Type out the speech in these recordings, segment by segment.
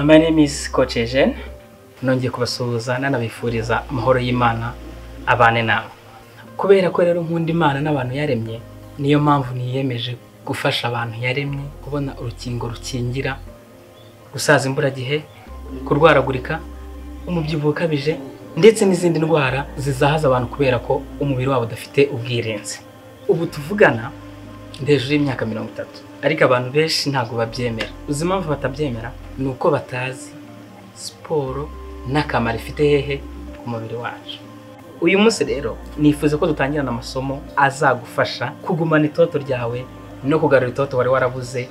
my name is Coach Eugene nongeye kubasuhuza nanabifuriza amahoro y'Imana abane nawe kubera ko rero nkunda Imana n'abantu yaremye niyo mpamvu niyemeje gufasha abantu yaremye kubona urukingo rukingira gusaza imburagihe kurwaragurika umubyibuho ukabije ndetse n'izindi ndwara zizahaza abantu kubera ko umubiri wabo udafite ubwirinzi ubu tuvugana ndi hejuru y'imyaka mirongo itatu ariko abantu benshi ntabwo babyemera uzi impamvu batabyemera ni uko batazi siporo n'akamaro ifite hehe ku mubiri wacu uyu munsi rero nifuza ko dutangirana amasomo azagufasha kugumana itoto ryawe no kugarura itoto wari warabuze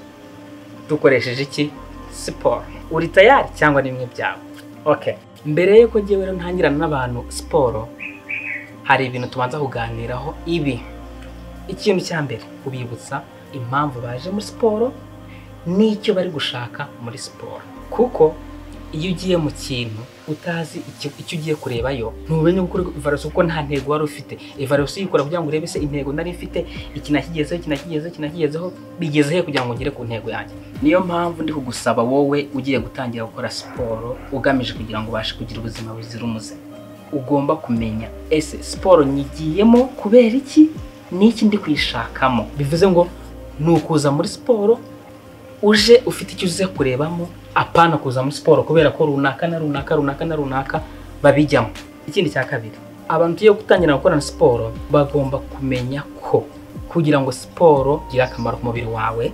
dukoresheje iki siporo uri tayari cyangwa ni bimwe byawe okay mbere y'uko ngewe rero ntangirana n'abantu siporo hari ibintu tubanza kuganiraho ibi ikintu cya mbere ubibutsa impamvu baje muri siporo n'icyo bari gushaka muri siporo kuko iyo ugiye mu kintu utazi icyo icyo ugiye kurebayo ntumenya gukora ivarusi kuko nta ntego wari ufite ivarusi uyikora kugira ngo urebe se intego nari mfite iki nakigezeho iki nakigezeho iki nakigezeho bigeze he kugira ngo ngere ku ntego yanjye niyo mpamvu ndi kugusaba wowe ugiye gutangira gukora siporo ugamije kugira ngo ubashe kugira ubuzima buzira umuze ugomba kumenya ese siporo nyigiyemo kubera iki n'iki ndi kuyishakamo bivuze ngo ni ukuza muri siporo uje ufite icyo uze kurebamo apana kuza muri siporo kubera ko runaka na runaka runaka na runaka babijyamo ikindi cya kabiri abantu tugiye gutangira gukorana siporo bagomba kumenya ko kugira ngo siporo igire akamaro ku mubiri wawe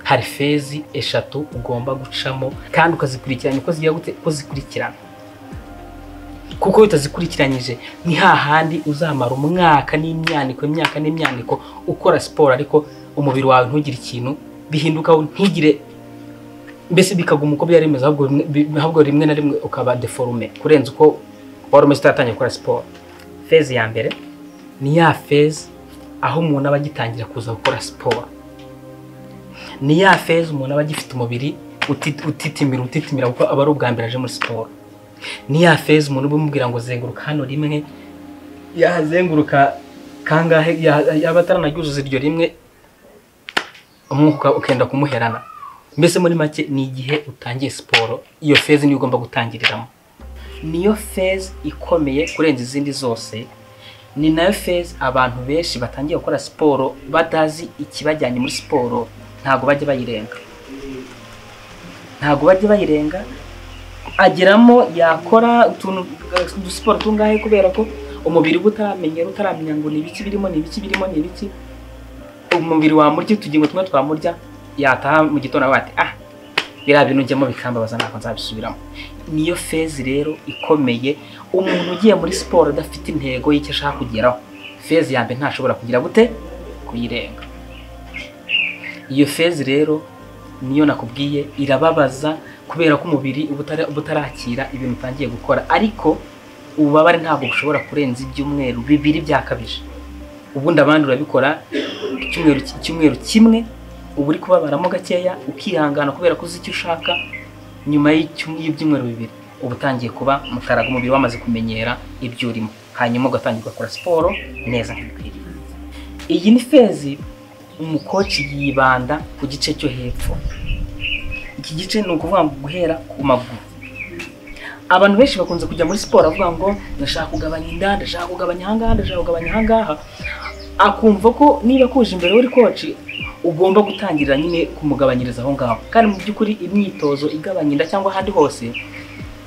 hari fezi eshatu ugomba gucamo kandi ukazikurikiranya uko zigiye gute uko zikurikirana kuko iyo utazikurikiranyije ni hahandi uzamara umwaka n'imyaniko imyaka n'imyaniko ukora siporo ariko umubiri wawe ntugire ikintu bihinduka ntigire mbese bikaguma uko byari bimeze ahubwo bimwe- ahubwo rimwe na rimwe ukaba deforume kurenza uko wari umeze utaratangira gukora siporo fezi ya mbere ni ya fezi aho umuntu aba agitangira kuza gukora siporo ni ya fezi umuntu aba agifite umubiri uti- utitimira utitimira kuko aba ari ubwa mbere aje muri siporo ni ya fezi umuntu uba umubwira ngo zenguruka hano rimwe yazenguruka kangahe ya- yaba ataranaryuzuza iryo rimwe umwuka ukenda kumuherana mbese muri make ni igihe utangiye siporo iyo fezi niyo ugomba gutangiriramo niyo fezi ikomeye kurenza izindi zose ni nayo fezi abantu benshi batangiye gukora siporo batazi ikibajyanye muri siporo ntabwo bajya bayirenga ntabwo bajya bayirenga ageramo yakora utuntu udusiporo tungahe kubera ko umubiri uba utaramenyera utaramenya ngo ni ibiki birimo ni ibiki birimo ni ibiki umubiri wamurya utugingo tumwe twamurya yataha mu gitondo avuga ati ah biriya bintu njyamo bikambabaza ntabwo nzabisubiramo niyo fezi rero ikomeye umuntu ugiye muri siporo adafite intego y'icyo ashaka kugeraho fezi ya mbere ntashobora kugira gute kuyirenga iyo fezi rero niyo nakubwiye irababaza kubera ko umubiri uba utara- uba utarakira ibintu utangiye gukora ariko ububabare ntabwo bushobora kurenza ibyumweru bibiri byakabije ubundi abandi urabikora icyumweru icyumweru kimwe uba uri kubabaramo gakeya ukihangana kubera ko uzi icyo ushaka nyuma y'icyum- y'ibyumweru bibiri uba utangiye kuba mutaraga umubiri wamaze kumenyera ibyo urimo hanyuma ugatangira ugakora siporo neza nk'ibikwiriye iyi ni fezi umukoci yibanda ku gice cyo hepfo iki gice ni ukuvuga ngo guhera ku maguru abantu benshi bakunze kujya muri siporo avuga ngo ndashaka kugabanya inda ndashaka kugabanya ahangaha ndashaka kugabanya ahangaha akumva ko niba kuje imbere uri koci ugomba gutangira nyine kumugabanyiriza aho ngaho kandi mu by'ukuri imyitozo igabanya inda cyangwa ahandi hose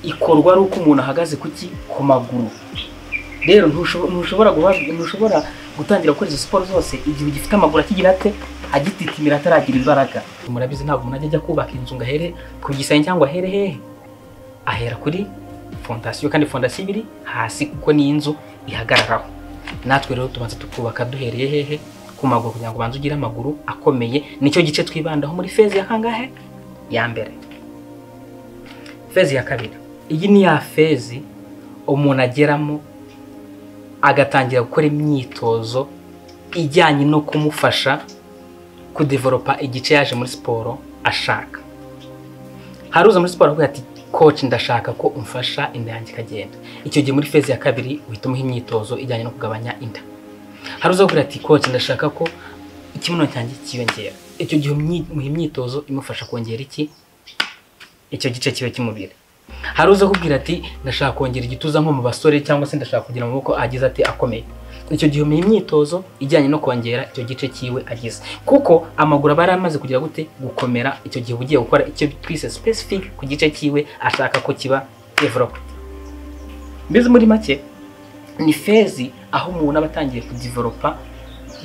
ikorwa ari uko umuntu ahagaze kuki ku maguru rero ntushobo- ntushobora guha- ntushobora gutangira gukora izo siporo zose igihe ugifite amaguru akigira ate agititimira ataragira imbaraga murabizi ntabwo umuntu ajya ajya kubaka inzu ngo ahere ku gisenge cyangwa ahere hehe ahera kuri fondasiyo kandi fondasiyo ibiri hasi kuko ni inzu ihagararaho natwe rero tubanza tukubaka duhereye hehe ku maguru kugira ngo ubanze ugire amaguru akomeye nicyo gice twibandaho muri fezi ya kangahe ya mbere fezi ya kabiri iyi ni ya fezi umuntu ageramo agatangira gukora imyitozo ijyanye no kumufasha kudeveropa igice yaje muri siporo ashaka hari uza muri siporo avuga ati koci ndashaka ko umfasha inda yanjye ikagenda icyo gihe muri fezi ya kabiri uhita umuha imyitozo ijyanye no kugabanya inda hari uza kugira ati koci ndashaka ko ikibuno cyanjye cyiyongera icyo gihe umyi- umuha imyitozo imufasha kongera iki icyo gice kibe cy'umubiri hari uza akubwira ati ndashaka kongera igituza nko mu basore cyangwa se ndashaka kugira amaboko agize ati akomeye icyo gihe umenya imyitozo ijyanye no kongera icyo gice kiwe agize kuko amaguru aba yaramaze kugira gute gukomera icyo gihe uba ugiye gukora icyo twise specific ku gice kiwe ashaka ko kiba developed mbese muri make ni fezi aho umuntu aba atangiye kudivelopa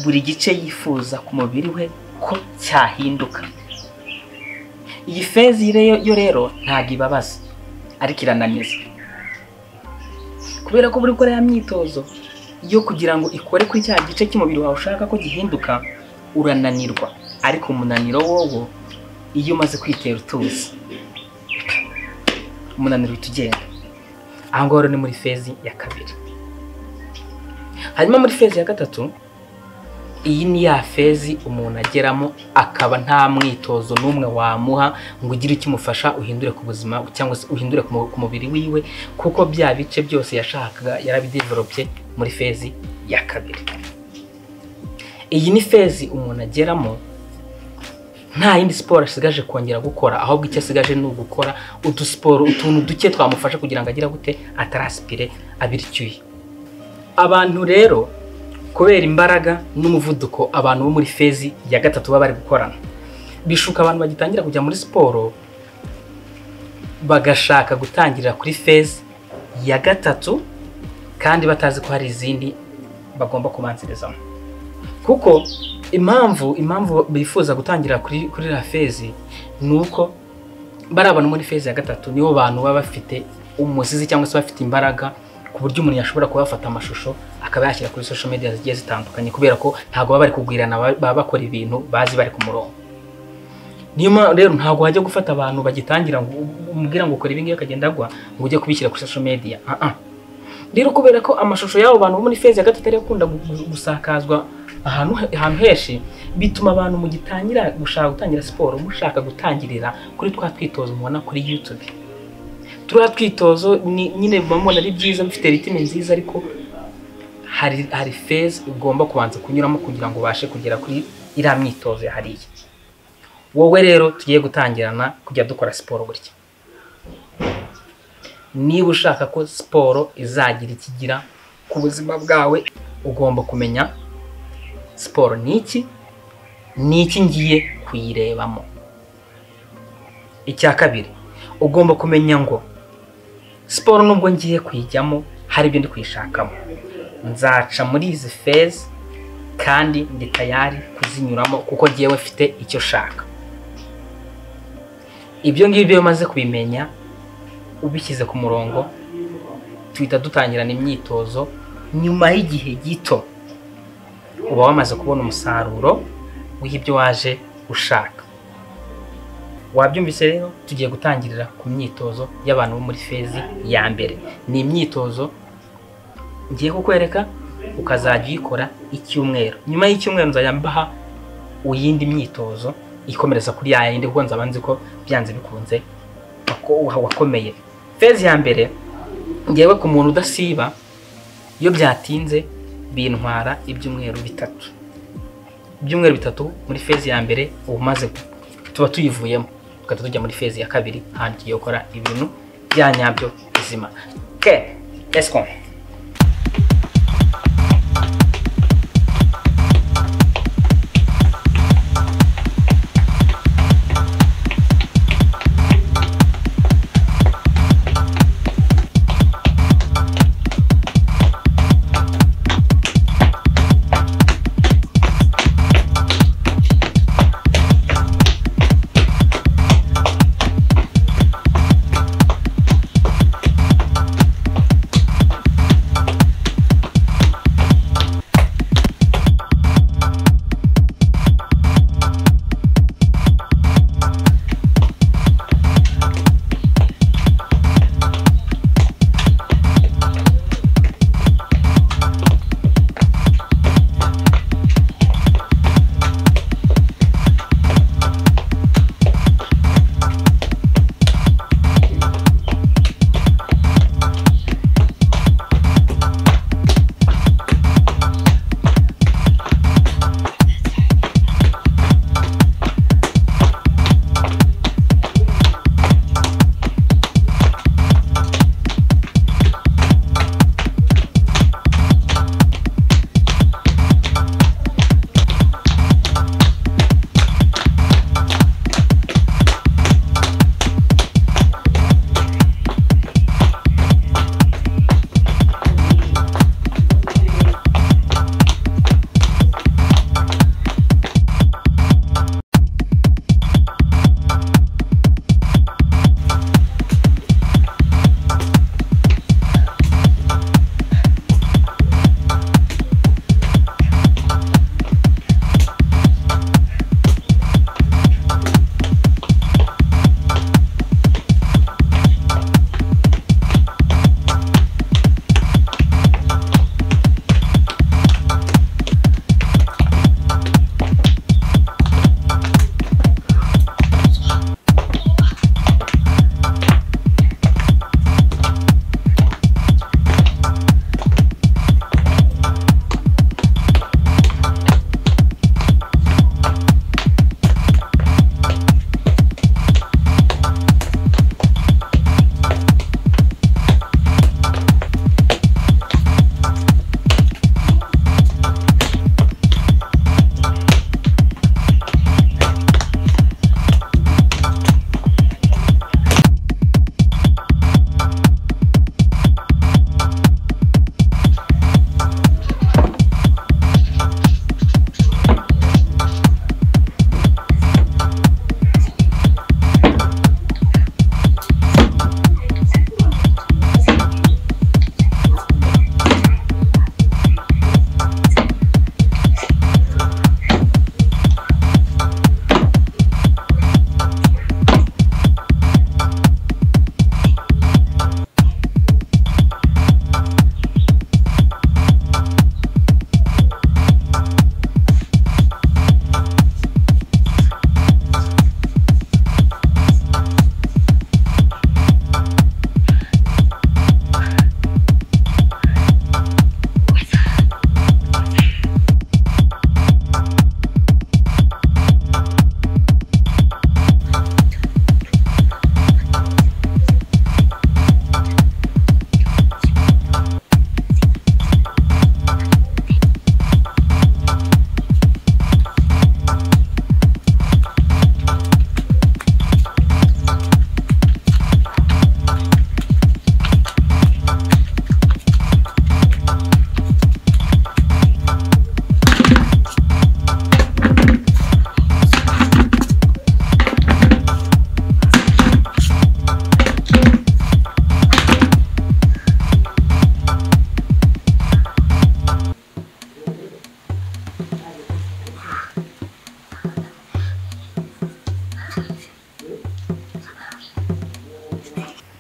buri gice yifuza ku mubiri we ko cyahinduka iyi fezi re- yo rero ntabwo ibabaza ariko irananiza kubera ko buri gukora ya myitozo yo kugira ngo ikore kuri cya gice cy'umubiri wawe ushaka ko gihinduka urananirwa ariko umunaniro wowo iyo umaze kwitera utuzi umunaniro uhita ugenda aha ngaha rero ni muri fezi ya kabiri hanyuma muri fezi ya gatatu iyi ni ya fezi umuntu ageramo akaba nta mwitozo n'umwe wamuha ngo ugire icyo umufasha uhindure ku buzima cyangwa se uhindure ku mu- ku mubiri wiwe kuko bya bice byose yashakaga yarabideveropye muri fezi ya kabiri iyi ni fezi umuntu ageramo nta yindi siporo asigaje kongera gukora ahubwo icyo asigaje ni ugukora udusiporo utuntu duke twamufasha kugira ngo agire gute atarasipire abira icyuya abantu rero kubera imbaraga n'umuvuduko abantu bo muri fezi ya gatatu baba bari gukorana bishuka abantu bagitangira kujya muri siporo bagashaka gutangirira kuri fezi ya gatatu kandi batazi ko hari izindi bagomba kubanzirizamo kuko impamvu impamvu bifuza gutangira kuri kuri iriya fezi ni uko bariya bantu muri fezi ya gatatu nibo bantu baba bafite umuzizi cyangwa se bafite imbaraga ku buryo umuntu yashobora kuba yafata amashusho akaba yashyira kuri social media zigiye zitandukanye kubera ko ntabwo baba bari kugwirana ba- baba bakora ibintu bazi bari ku murongo niyo mpamvu rero ntabwo wajya gufata abantu bagitangira ngo umubwira ngo ukora ibingibi akagenda agwa ngo ujye kubishyira kuri social media Ah, ah. rero kubera ko amashusho y'abo bantu bo muri fezi ya gatatu ariyo akunda gu- gu- gusakazwa ahantu he- ahantu henshi bituma abantu mugitangira gushaka gutangira siporo mushaka gutangirira kuri twa twitozo mubona kuri youtube turiya twitozo ni- nyine muba mubona ari byiza bifite ritime nziza ariko hari hari fezi ugomba kubanza kunyuramo kugira ngo ubashe kugera kuri iriya myitozo yahariye wowe rero tugiye gutangirana kujya dukora siporo gutya niba ushaka ko siporo izagira ikigira ku buzima bwawe ugomba kumenya siporo ni iki ni iki ngiye kuyirebamo icya kabiri ugomba kumenya ngo siporo nubwo ngiye kuyijyamo hari ibyo ndi kuyishakamo nzaca muri izi fezi kandi ndi tayari kuzinyuramo kuko ngewe mfite icyo shaka ibyo ngibyo iyo umaze kubimenya ubishyize ku murongo tuhita dutangirana imyitozo nyuma y'igihe gito uba wamaze kubona umusaruro w'ibyo waje ushaka wabyumvise rero tugiye gutangirira ku myitozo y'abantu bo muri fezi ya mbere ni imyitozo ngiye kukwereka ukazajya uyikora icyumweru nyuma y'icyumweru nzajya mbaha iyindi myitozo ikomereza kuri ya yindi kuko nzaba nzi ko byanze bikunze wako- wa- wakomeye fezi ya mbere ngewe ku muntu udasiba iyo byatinze bintwara ibyumweru bitatu ibyumweru bitatu muri fezi ya mbere uba umaze tuba tuyivuyemo tugahita tujya muri fezi ya kabiri hano tugiye gukora ibintu bya nyabyo bizima ke esiko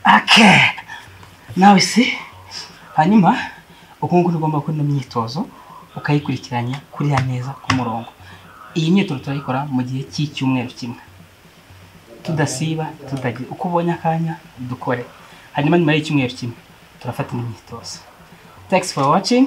ake nawe se hanyuma ubu ngubu ugomba gukora ino myitozo ukayikurikiranya kuriya neza ku murongo iyi myitozo turayikora mu gihe cy'icyumweru kimwe tudasiba tutagira uko ubonye akanya dukore hanyuma nyuma y'icyumweru kimwe turafata indi myitozo thanks for watching